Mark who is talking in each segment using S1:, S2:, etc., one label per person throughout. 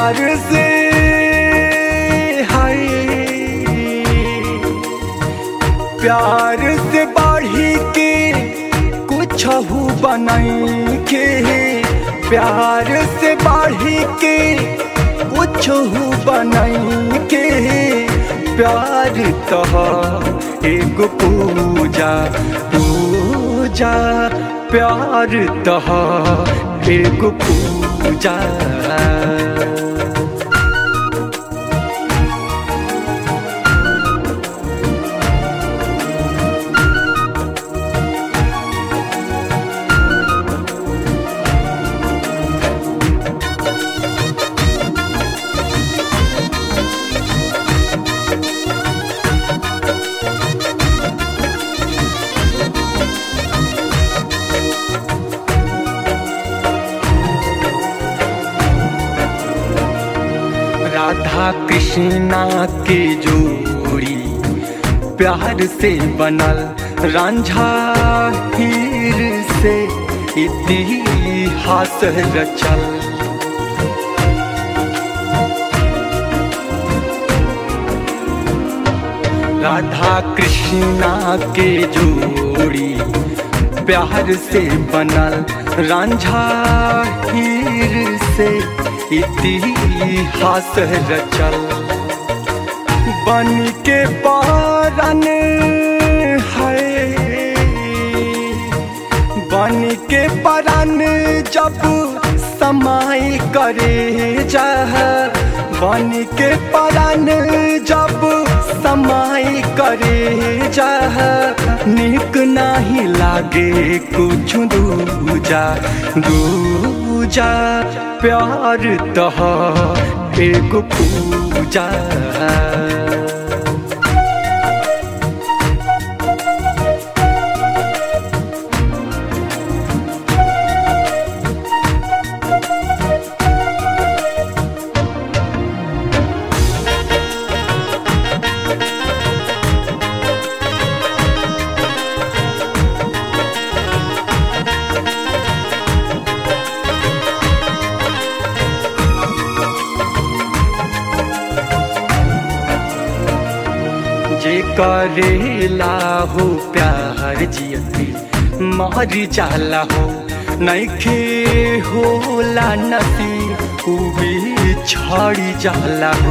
S1: प्यार से हाय प्यार से बढ़ी के कुछ बनाई के प्यार से बढ़ी के कुछ बनाई के प्यार तह एगो पूजा पूजा प्यार तह एगो पूजा राधा कृष्णा के जोड़ी प्यार से बनल रांझा हीर से इतिहास रचल राधा कृष्णा के जोड़ी प्यार से बनल रांझा हीर से इतिहास रचल बन के पारन है बन के पारन जब समाई करे जा बन के पारन जब समाई करे जा निक नाही लागे कुछ दूजा दूजा प्यार तह एगो पूजा जे करेला हो प्यार जियती मर जाला हो नैखे होला नसी उ भी छड़ी जाला हो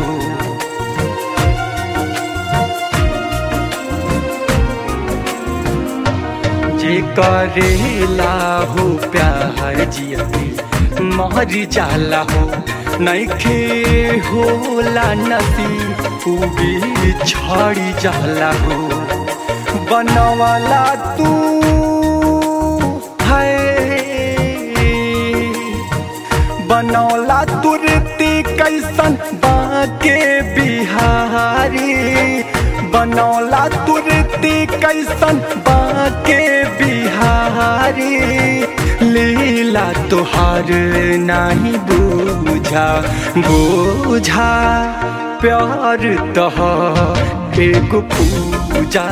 S1: जे करेला हो प्यार जियती मर जाला हो नैखे होला नसी उ भी छड़ी जाला हो बनवाला तू है बनौला तुरती कैसन बाके बिहारी बनौला तुरती कैसन बाके बिहारी लीला तुहार नहीं बूझा बूझा प्यार तह एगो पूजा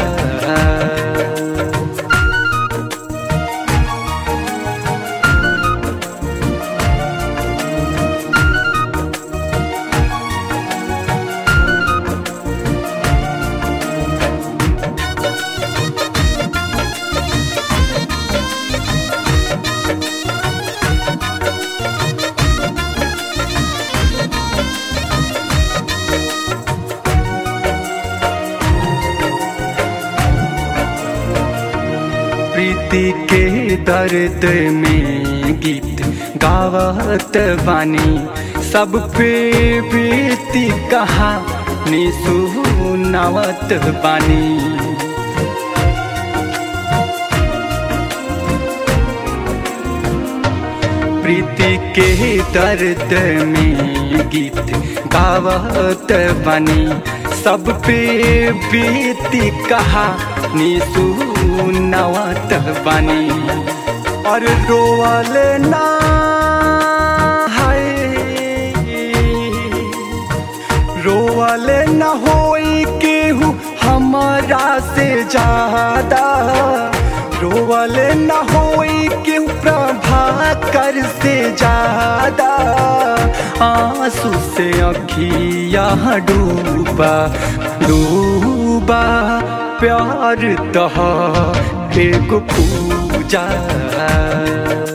S1: प्रीति के दर्द में गीत गावत बानी सब पे बीती कहानी सुनावत बानी प्रीति के दर्द में गीत गावत बनी सब पे बीती कहानी सुनावत बनी और रोवल ना है रोवल न होई केहू हमारा से ज्यादा रोवल न होई केहू प्रभा ठहाकर से ज्यादा आंसू से अखिया डूबा डूबा प्यार तहा एगो पूजा